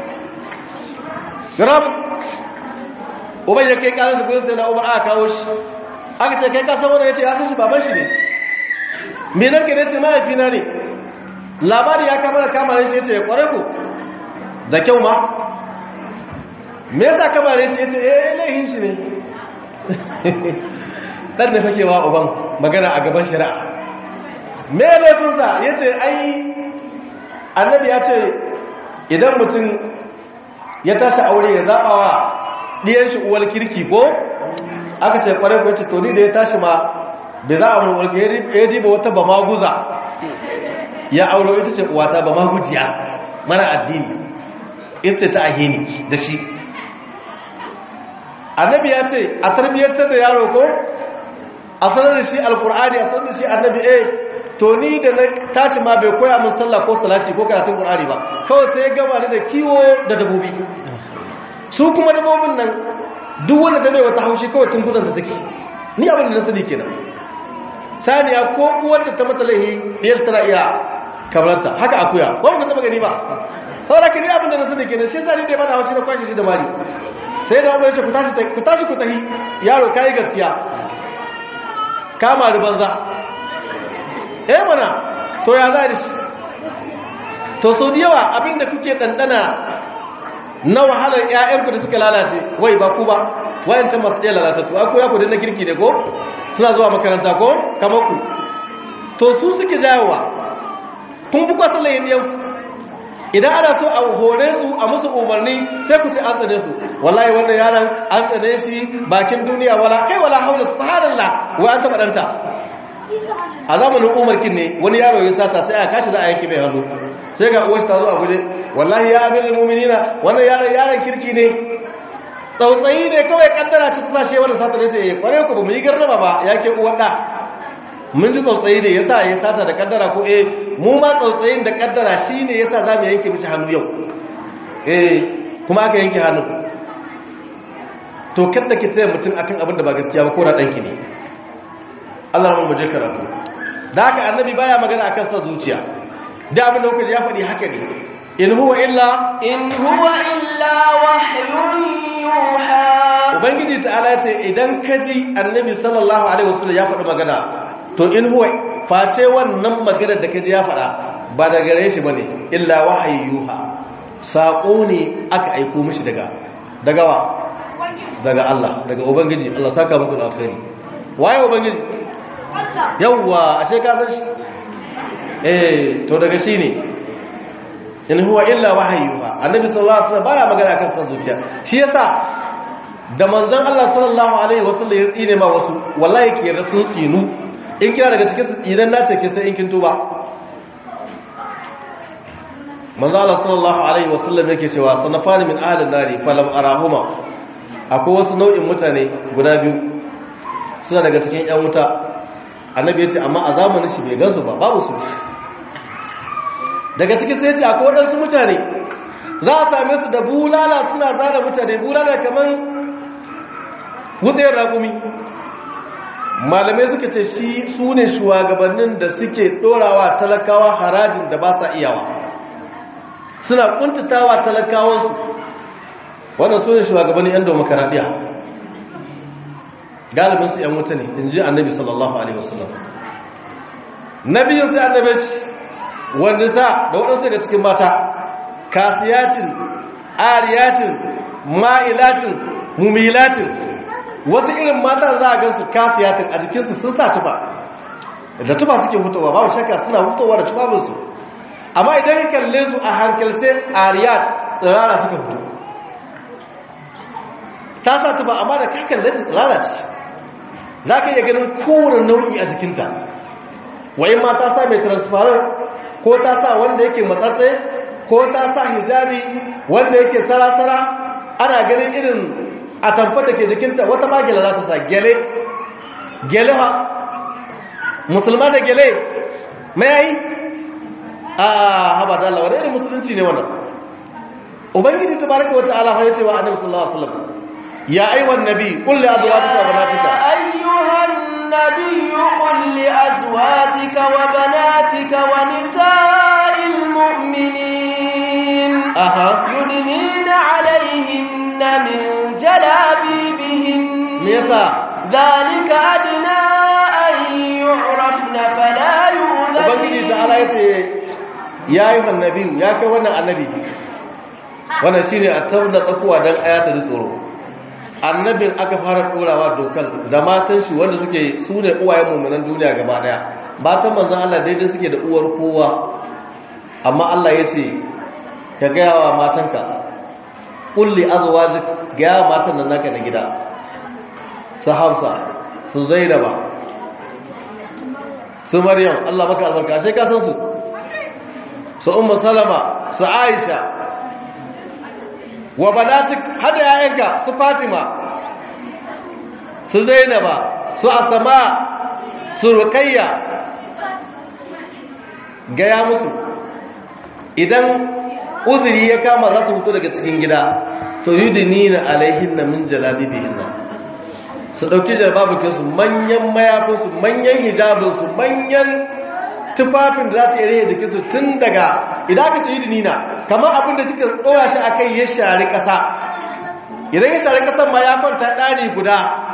gram uban ya kai kanar shi gudun sai na umar aka kawo shi aka ce kai kasan wanda ya ce ya san shi baban shi ne menar ke ne ce mahaifina ne labari ya kama da kama shi ya ce ya kware ku da kyau ma me yasa kama ne shi ya ce eh laihin shi ne dan da fakewa uban magana a gaban shari'a me laifinsa ya ce ai annabi ya ce idan mutum ya tashi aure ya zaɓa wa ɗiyan shi uwar kirki ko aka ce kwarai ko ce to ni da ya tashi ma bai za a mulki ya diba wata ba maguza ya auro ita ce uwata ba magujiya mara addini ita ta ahini da shi annabi ya ce a tarbiyyantar da yaro ko a sanar da shi alkur'ani a sanar da shi annabi eh to ni da na tashi ma bai koya min sallah ko salati ko karatun qur'ani ba kawai sai ya gama da kiwo da dabobi su kuma dabobin nan duk wanda da bai wata haushi kawai tun gudun da take ni abin da na sani kenan saniya ko uwarta ta mata laihi biyar tana iya kamaranta haka akuya ba mu taba gani ba saboda ka ni abin da na sani kenan shi yasa ni da bana haushi na kwashe shi da mari sai da umar ce ku tashi ku tashi ku tahi yaro kai gaskiya kama da banza eh mana to ya za da shi to sau da yawa abinda kuke ɗanɗana na wahalar ‘ya'yanku da suka lalace wai ba ku ba wayancan masu iya lalatattu aku ya ku na kirki da ko suna zuwa makaranta ko kamar ku to su suke jayowa kun fi kwasa layin yanku idan ana so a hore su a musu umarni sai ku ce an tsane su wallahi wannan yaron an tsane shi bakin duniya wala kai wala haula subhanallah wai an taba danta a zamanin umarkin ne wani yaro ya sata sai a kashi za a yanki mai hannu sai ga uwar ta zo a guje wallahi ya amirul mu'minina wannan yaron yaron kirki ne tsautsayi ne kawai kaddara ci ta sashe wannan sata ne sai kware ku ba mu yi garraba ba yake uwar da mun ji tsautsayi ne yasa ya sata da kaddara ko eh mu ma tsautsayin da kaddara shine yasa zamu yanke mishi hannu yau eh kuma aka yanke hannu to kada ki tsaya mutum akan abin da ba gaskiya ba ko da danki ne Allah mu je karatu da haka annabi baya magana akan sa zuciya da abin da kuka ya faɗi haka ne in huwa illa in huwa illa wahyun yuha ubangiji ta'ala ce idan kaji annabi sallallahu alaihi wasallam ya faɗi magana to in huwa face wannan magana da kaji ya faɗa ba da gare shi bane illa wahayi yuha sako ne aka aiko mishi daga daga wa daga Allah daga ubangiji Allah saka muku da alkhairi waye ubangiji yawwa ashe ka san shi eh to daga shi ne in huwa illa wahayyuha annabi sallallahu alaihi wasallam baya magana kan san zuciya shi yasa da manzon Allah sallallahu alaihi wasallam ya tsine ma wasu wallahi ke da sun tsinu in kira daga cikin su idan nace ke sai in kin tuba manzon Allah sallallahu alaihi wasallam yake cewa sanafani min ahli nari falam arahuma akwai wasu nau'in mutane guda biyu suna daga cikin yan wuta annabi ya ce amma a zamanin shi bai gansu ba babu su daga cikin sai ce akwai waɗansu mutane za a same su da bulala suna zana mutane bulala kamar wutsayar rakumi malamai suka ce shi su ne shugabannin da suke ɗorawa talakawa harajin da ba sa iyawa suna kuntatawa talakawansu wannan su ne shugabannin yan demokaradiyya galibinsu yan wuta ne in ji annabi sallallahu alaihi wasallam nabiyin sai annabi wanda sa da waɗansu daga cikin mata kasiyatin ariyatin ma'ilatin mumilatin wasu irin mata za a gansu kasiyatin a jikinsu sun sa tufa da tufa suke fitowa babu shakka suna fitowa da tufafinsu amma idan ya kalle su a hankalce ariyat tsirara suka fito ta sa tufa amma da ka kalle ta tsirara ce za ka iya ganin kowane nau'i a jikinta wai ma ta sa mai transparent ko ta sa wanda yake matsatse ko ta sa hijabi wanda yake sarasara ana ganin irin a tamfa da ke jikinta wata magila za ta sa gele gele ha musulma da gele mai yayi a haba da Allah wani irin musulunci ne wannan ubangiji ta baraka wata alaha ya ce wa annabi sallallahu alaihi wasallam ya aiwan nabi kulli azwajika wa banatika ayyuhan النبي قل لأزواجك وبناتك ونساء المؤمنين أها يدنين عليهن من جلابيبهن ميسا ذلك أدنى أن يعرفن فلا ubangiji يؤذين ta'ala yace ya yi annabi ya kai wannan annabi wannan shine a tabbata tsakuwa dan ayata da tsoro annabin aka fara ɗorawa dokar da matan shi wanda suke su ne uwayen mummunan duniya gaba daya matan manzan Allah daidai suke da uwar kowa amma Allah ya ce ka gaya wa matanka ƙulli azwajik gaya wa matan nan naka na gida su hamsa su zainaba su maryam Allah maka albarka ashe ka san su su ummu salama su aisha wa banatik hada yayanka su fatima su zainaba su asama su ruqayya gaya musu idan uzuri ya kama za su fito daga cikin gida to yudinina alaihinna min jalabibihinna su dauki jalababukinsu manyan mayafinsu manyan hijabinsu manyan tufafin da za su yi jikinsu tun daga idan aka ce yudinina kamar abin da kika tsora shi akai ya shari ƙasa idan ya shari ƙasar ma ya kwanta ɗani guda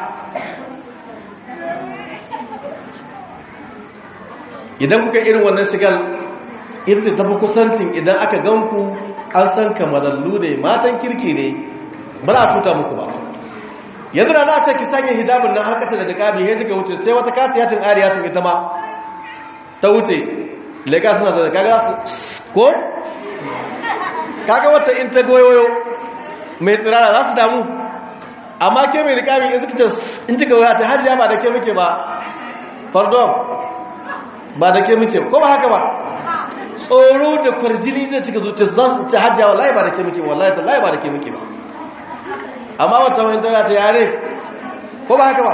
idan kuka irin wannan shigar ita ce tafi kusancin idan aka ganku an san kamalallu ne matan kirki ne ba za a tuta muku ba yanzu da za a ce ki sanya hijabin nan har kasa da niqabi ya jika wuce sai wata kasiyatin ariyatin ita ma ta wuce lega suna da kaga su ko kaga wata in ta goyoyo mai tsirara za su damu amma ke mai niqabi in suka ce in kika waya ta hajiya ba da ke muke ba pardon ba da ke muke ko ba haka ba tsoro da kwarjini zai cika zuciya za su ce hajjiya wallahi ba da ke muke ba wallahi tallahi ba da ke muke ba amma wata wani tana ta yare ko ba haka ba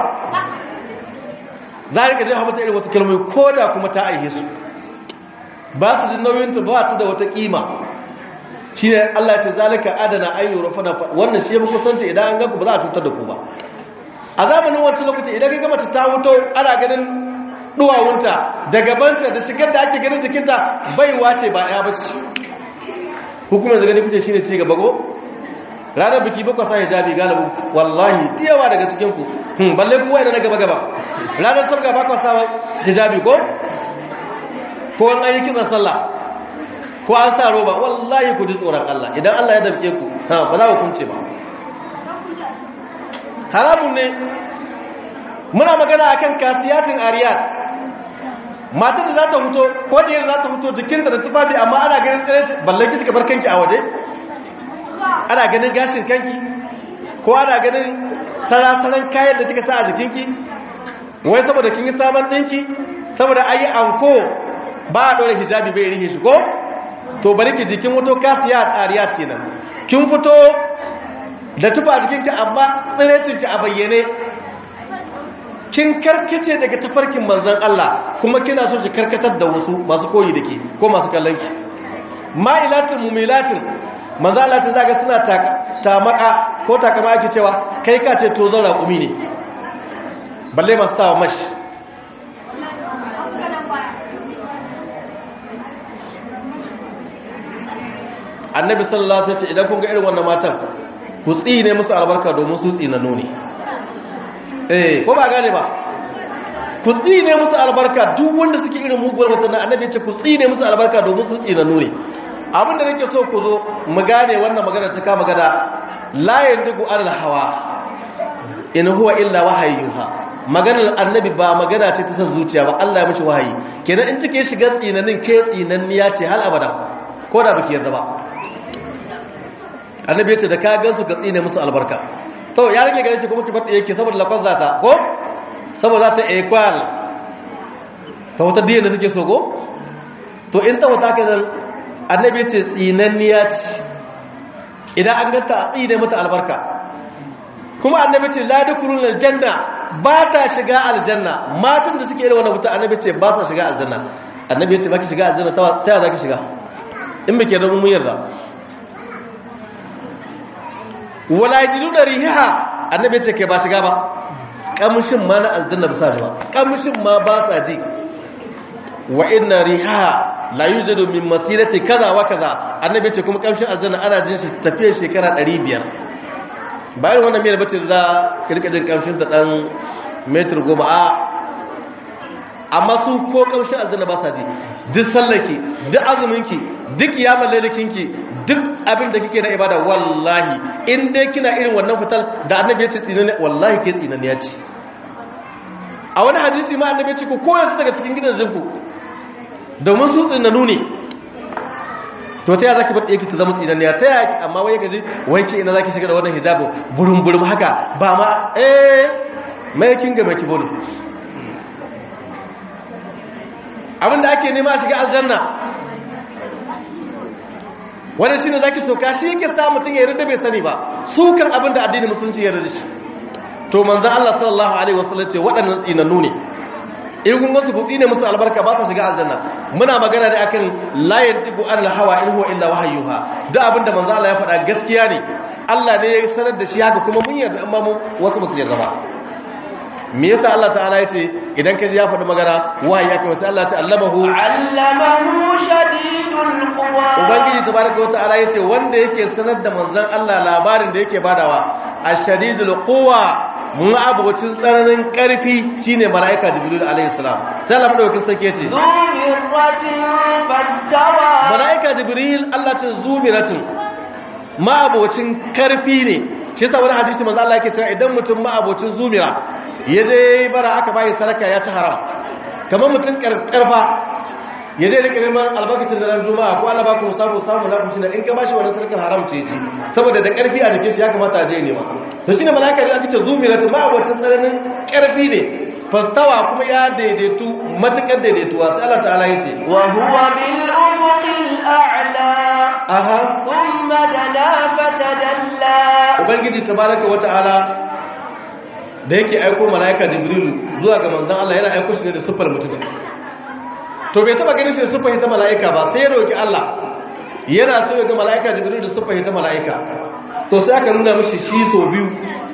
za ka je hamata irin wata kalmomi ko da kuma ta aihe su ba su jin nauyinta ba ta da wata kima shi ne Allah ce zalika adana ayyu rafana wannan shi ya fi kusanci idan an ganku ba za a cutar da ku ba a zamanin wancan lokaci idan ka gama ta wuto ana ganin duwawunta da gabanta da shigar da ake ganin jikinta baiwa ce ba ya bace hukumar da gani kuke shine ci gaba go ranar biki bakwa sa hijabi galibu wallahi diyawa daga cikin ku hmm balle kuwa idan na gaba gaba ranar sabga bakwa sa hijabi ko ko an yi kitsa sallah ko an sa roba wallahi ku ji tsoron Allah idan Allah ya damke ku ha ba za ku kunce ba haramun ne muna magana akan kasiyatin ariyat matar da za ta fito ko da yadda za ta fito jikinta da tufafi amma ana ganin tsiraici balle ki bar kanki a waje ana ganin gashin kanki ko ana ganin sarasaran kayan da kika sa a jikinki wai saboda kin yi sabon dinki saboda ayi anko ba a dore hijabi bai rihe shi ko to bari ki jikin wuto kasiyat ariyat kenan kin fito da tufa a jikinki amma tsirecinki a bayyane kin karkace daga tafarkin manzon Allah kuma kina so ki karkatar da wasu masu koyi dake ko masu kallon ki ma'ilatin mumilatin manzon Allah tun zaga suna tamaka ko takama ake cewa kai ka ce to zan raƙumi ne balle masu tawa mashi annabi sallallahu alaihi wasallam idan kun ga irin wannan matan ku tsine musu albarka domin su tsinanu ne eh ko ba gane ba ku tsine musu albarka duk wanda suke irin muguwar matan annabi ce ku tsine musu albarka domin su tsinanu ne abin da nake so ku zo mu gane wannan magana ta kama gada la yandigu alal hawa in huwa illa wahayyuha maganar annabi ba magana ce ta san zuciya ba Allah ya mishi wahayi kenan in take shiga tsinanin ke tsinanniya ce hal abada ko da baki yarda ba annabi ya ce da ka gansu ka tsine musu albarka to ya rage ganin ki kuma ki bar yake saboda lakon zata ko saboda ta equal ta wata diyan da take so ko to in ta wata ka zan annabi ya ce tsinanniya ce idan an ganta a tsine mata albarka kuma annabi ce la dukulul aljanna ba ta shiga aljanna matan da suke irin wannan mutum annabi ce ba sa shiga aljanna annabi ya ce ba ki shiga aljanna ta ya za ki shiga in muke da mun yarda wala yajidu da riha annabi ce kai ba shiga ba kamshin ma na aljanna ba sa ji ba kamshin ma ba sa ji wa inna riha la yujadu min masirati kaza wa kaza annabi ce kuma kamshin aljanna ana jin shi tafiyar shekara 500 bayan wannan miyar bace za ka rika jin kamshin ta dan metr goma a amma su ko kamshin aljanna ba sa ji duk sallaki duk azuminki duk yaman lailakinki duk abin da kike na ibada wallahi in dai kina irin wannan fital da annabi ya ce tsinani wallahi ke tsinani ya ce a wani hadisi ma annabi ya ce ku koyar su daga cikin gidajenku domin su tsinanu ne to ta yaya zaki bar yake ta zama tsinani ya ta yaya amma wai gaji wai ke ina zaki shiga da wannan hijabu burum burum haka ba ma eh mai kin ga mai kibo ne abinda ake nema a shiga aljanna wani shi ne za ki soka shi yake sa mutum ya yarda bai sani ba sukan abin da addinin musulunci ya yarda shi to manzan Allah sallallahu alaihi wasallam ce waɗannan tsinannu ne in kun wasu butsi ne musu albarka ba su shiga aljanna muna magana da akan la yantiqu an hawa in huwa illa wahayyuha da abin da manzan Allah ya faɗa gaskiya ne Allah ne ya sanar da shi haka kuma mun yarda amma mu wasu ba su yarda ba me yasa Allah ta'ala ya ce idan ka ji ya faɗi magana wahayi aka wasu Allah ta allamahu allamahu shadidul quwa ubangiji tabaraka wa ta'ala yace wanda yake sanar da manzon Allah labarin da yake badawa ashadidul quwa mun abocin tsananin karfi shine malaika jibril alaihi salam sai Allah madaukakin sarki yace zumiratin fastawa malaika jibril Allah ta zumiratin ma abocin karfi ne shi yasa wani hadisi manzo Allah yake cewa idan mutum ma abocin zumira yaje bara aka bai saraka ya ci haram kamar mutum karfa ya zai rika neman albarkacin da ran juma'a ko Allah ba ku samu samu na kushi in ka bashi wannan sarkin haram ce ci saboda da karfi a jikin shi ya kamata a je nema to shine malaika da aka ce zumiratin ma abocin tsananin karfi ne fastawa kuma ya daidaitu matukar daidaituwa sai Allah ta'ala yace wa huwa bil ufuqil a'la aha thumma dana fatadalla ubangiji tabaraka wa ta'ala da yake aiko malaika jibril zuwa ga manzon Allah yana aiko shi ne da sufar mutum to bai taba ganin shi da sufar ta malaika ba sai ya roki Allah yana so ya ga malaika jibril da sufar ta malaika to sai aka nuna mishi shi so biyu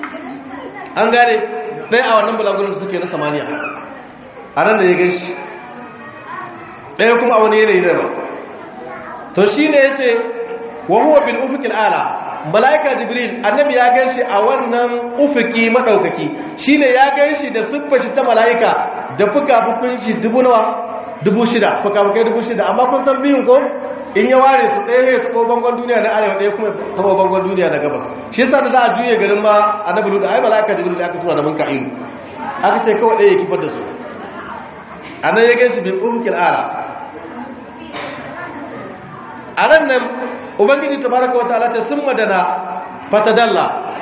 an gane ɗaya a wannan bulagurin da suke na samaniya a nan da ya gan shi ɗaya kuma a wani yanayi da ba to shi ne ya ce wa huwa bil ufuqil ala malaika jibril annabi ya gan shi a wannan ufuki madaukaki shine ya gan shi da siffar shi ta malaika da fuka-fukun shi dubu nawa dubu shida fuka-fukai dubu shida amma kun san biyun ko in ya ware su ɗaya ya taɓo bangon duniya na arewa ɗaya kuma taɓo bangon duniya na gabas shi yasa da za a juye garin ma annabi da ai malaika jibril aka tura da mun ka'ilu aka ce kawai ɗaya ya kifar da su anan ya ganshi bil ufukil ala anan nan ubangiji tabaraka wa ta'ala ce sun madana fatadalla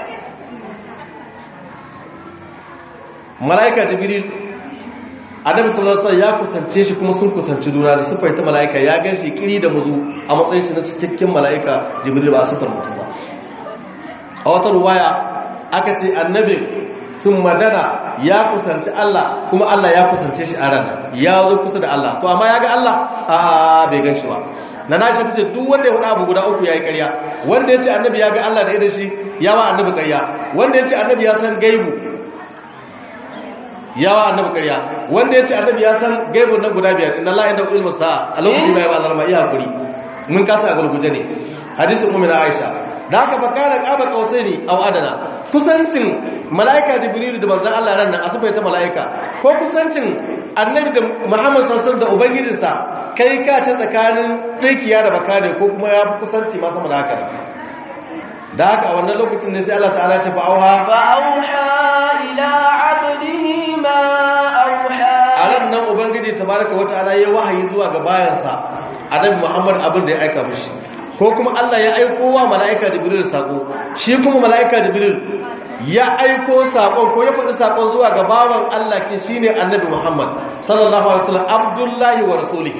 malaika jibril annabi sallallahu alaihi wasallam ya kusance shi kuma sun kusanci juna da sifar ta malaika ya ganshi kiri da muzu a matsayin shi na cikakken malaika jibril ba sifar mutum ba a wata ruwaya aka ce annabin sun madana ya kusanci Allah kuma Allah ya kusance shi a ran ya zo kusa da Allah to amma ya ga Allah a bai gan shi ba na na ce duk wanda ya faɗa abu guda uku ya yi ƙarya wanda ya ce annabi ya ga Allah da idan shi ya wa annabi ƙarya wanda ya ce annabi ya san gaibu ya wa annabi ƙarya wanda ya ce annabi ya san gaibun nan guda biyar inna Allah inda ilmu sa'a a lokacin da ya ba zalma iya hakuri mun kasa a gurguje ne hadisin ummi na Aisha da haka fa kana qaba qausaini aw adana kusancin malaika jibril da manzon Allah ran nan asufai ta malaika ko kusancin annabi da Muhammad sallallahu alaihi wasallam da ubangijinsa kai ka ce tsakanin tsakiya da baka ne ko kuma ya fi kusanci ma sama da haka da haka a wannan lokacin ne sai Allah ta'ala ce fa'auha فأوحى إلى عبده ما أوحى a ran nan ubangiji tabaraka wa ta'ala ya wahayi zuwa ga bayansa annabi Muhammad abin da ya aika mishi ko kuma Allah ya aiko wa mala'ika Jibril sako shi kuma mala'ika Jibril ya aiko sakon ko ya faɗi sakon zuwa ga bawan Allah ke shine annabi Muhammad sallallahu alaihi wasallam abdullahi wa rasulihi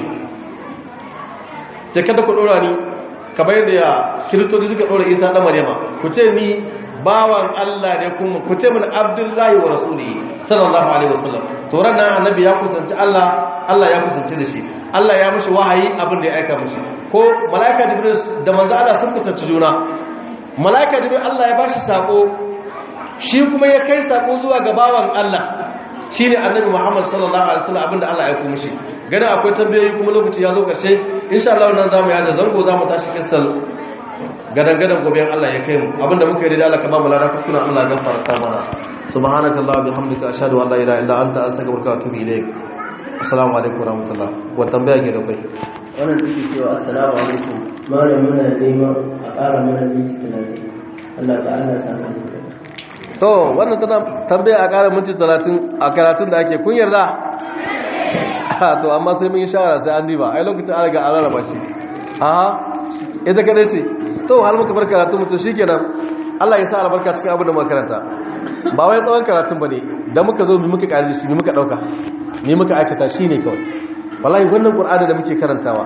ce kada ku dora ni kamar yadda ya kiristoci suka dora Isa dan Maryama ku ce ni bawan Allah ne kuma ku ce mun abdullahi wa rasulihi sallallahu alaihi wasallam to ran nan annabi ya kusanci Allah Allah ya kusanci da shi Allah ya mishi wahayi abin da ya aika mishi ko malaika jibril da manzo Allah sun kusanci juna malaika jibril Allah ya bashi sako shi kuma ya kai sako zuwa ga bawan Allah shine annabi Muhammad sallallahu alaihi wasallam abinda Allah ya aika mishi ganin akwai tambayoyi kuma lokaci ya zo karshe insha Allah nan zamu yada zango zamu tashi kissal gadan gadan gobe Allah ya kai mu abinda muka yi da Allah ka ba mu lada kuna Allah ya gafarta mana subhanakallah bihamdika ashhadu an la ilaha illa anta astaghfiruka wa atubu ilaik assalamu alaikum warahmatullah wa tambaya ke da kai wannan take cewa assalamu alaikum malam muna neman a ƙara mana minti talatin Allah ta Allah sa ka to wannan tana tambaya a ƙara minti 30 a karatun da ake kun yarda to amma sai mun yi shawara sai an diba ai lokacin an riga an rarraba shi a ita kadai ce to har muka bar karatu mutum shikenan Allah ya sa albarka cikin abin da muka karanta ba wai tsawon karatun bane da muka zo mu muka ƙari shi mu muka dauka mu muka aikata shine kawai wallahi wannan qur'ani da muke karantawa